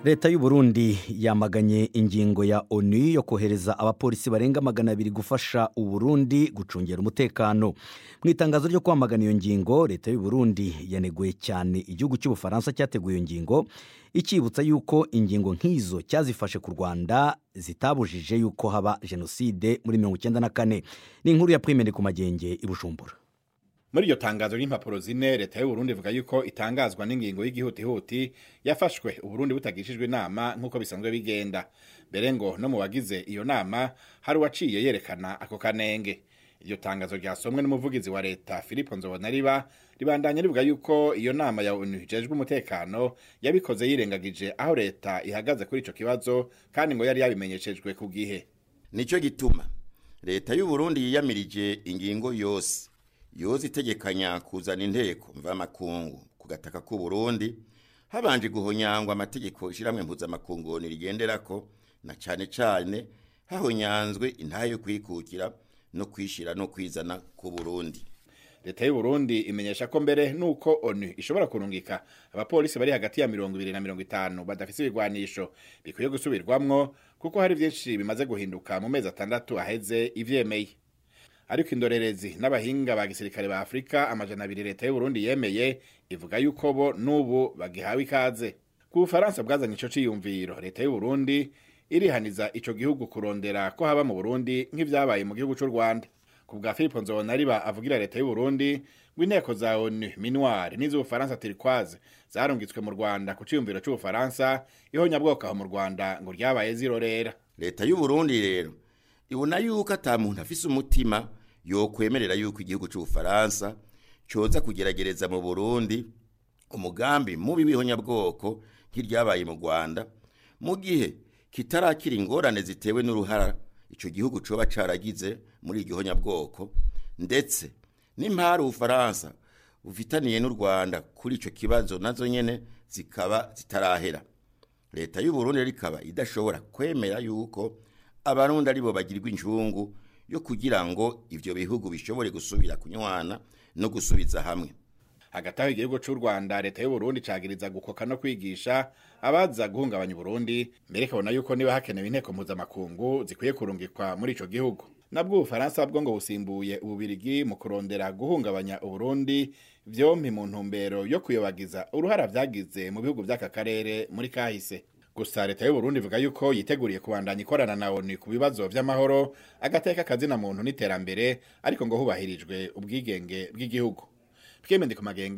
leta y'u Burundi yamaganye ingingo ya onu yo kohereza abapolisi barenga magana abiri gufasha uburundi gucungera umutekano mu itangazo ryo kwamagana iyo ngingo leta y'u Burundi yaneguye cyane igihugu cy'ubufaransa cyateguye iyo ngingo icyibutsa yuko ingingo nk'izo cyazifashe ku rwanda zitabujije yuko haba jenoside muri mirongo icyenda na kane ni inkuru ya primere ku magenge i bujumbura muri iryo tangazo ry'impapuro zine leta y'uburundi ivuga yuko itangazwa n'ingingo y'igihutihuti yafashwe uburundi butagishijwe inama nk'uko bisanzwe bigenda mbere ngo no mu bagize iyo nama hari uwaciye yerekana ako kanenge iryo tangazo ryasomwe n'umuvugizi wa leta philippe nzobonariba ribandanya rivuga yuko iyo nama ya onu ijejwe umutekano yabikoze yirengagije aho leta ihagaze kuri ico kibazo kandi ngo yari yabimenyeshejwe ku gihe nicyo gituma leta y'uburundi yiyamirije ingingo yose yoza itegekanya kuzana inteko mvamakungu ku gataka k'u Burundi habanje guhonyangwa amategeko ishiramwe mpuzamakungu rigenderako na cane cane hahonyanzwe intahe yo kwikukira no kwishira no kwizana ku Burundi leta y'u Burundi imenyesha ko mbere nuko onu ishobora kurungika abapolisi bari hagati ya mirongo ibiri na mirongo itanu badafise ibigwanisho bikwiye gusubirwamwo kuko hari vyinshi bimaze guhinduka mu mezi atandatu aheze ivyemeye ariko indorerezi n'abahinga ba gisirikare ba Afrika amajana abiri leta y'u Burundi yemeye ivuga yuko bo nubu bagihawe ikaze ku Bufaransa bwazanye ico ciyumviro leta y'u Burundi irihaniza ico gihugu kurondera ko haba mu Burundi nk'ivyabaye mu gihugu c'u Rwanda ku bwa Philippe Nzobonariba avugira leta y'u Burundi ngo inteko za ONU minuar n'iz'Ubufaransa turquoise zarungitswe mu Rwanda ku ciyumviro c'Ubufaransa ihonyabwoko aho mu Rwanda ngo ryabaye zirorera leta y'u Burundi rero ibona yuko ata muntu afise umutima yokwemerera yuko igihugu c'ubufaransa coza kugeragereza mu burundi umugambi mubi w'ihonyabwoko nk'iryabaye mu rwanda mu gihe kitarakira ingorane zitewe n'uruhara ico gihugu coba caragize muri iryo honyabwoko ndetse n'impari ubufaransa bufitaniye n'u rwanda kuri ico kibazo nazo nyene zikaba zitarahera leta y'uburundi rero ikaba idashobora kwemera yuko abarundi aribo bagirwa injungu yo kugira ngo ivyo bihugu bishobore gusubira kunywana no gusubiza hamwe hagati aho igihugu c'u Rwanda leta y'u Burundi cagiriza gukoka no kwigisha abaza guhungabanya Burundi mbere ikabona yuko niba hakenewe inteko mpuzamakungu zikwiye kurungikwa muri ico gihugu nabwo ubufaransa bwo ngo busimbuye ububirigi mu kurondera guhungabanya uburundi vyompi mu ntumbero yo kuyobagiza uruhara vyagize mu bihugu vy'aka karere muri kahise gusa leta y'u Burundi ivuga yuko yiteguriye kubandanya ikorana na ONU ku bibazo vy'amahoro agateka kazina muntu n'iterambere ariko ngo hubahirijwe ubwigenge bw'igihugu Pierre Mendeko Magenge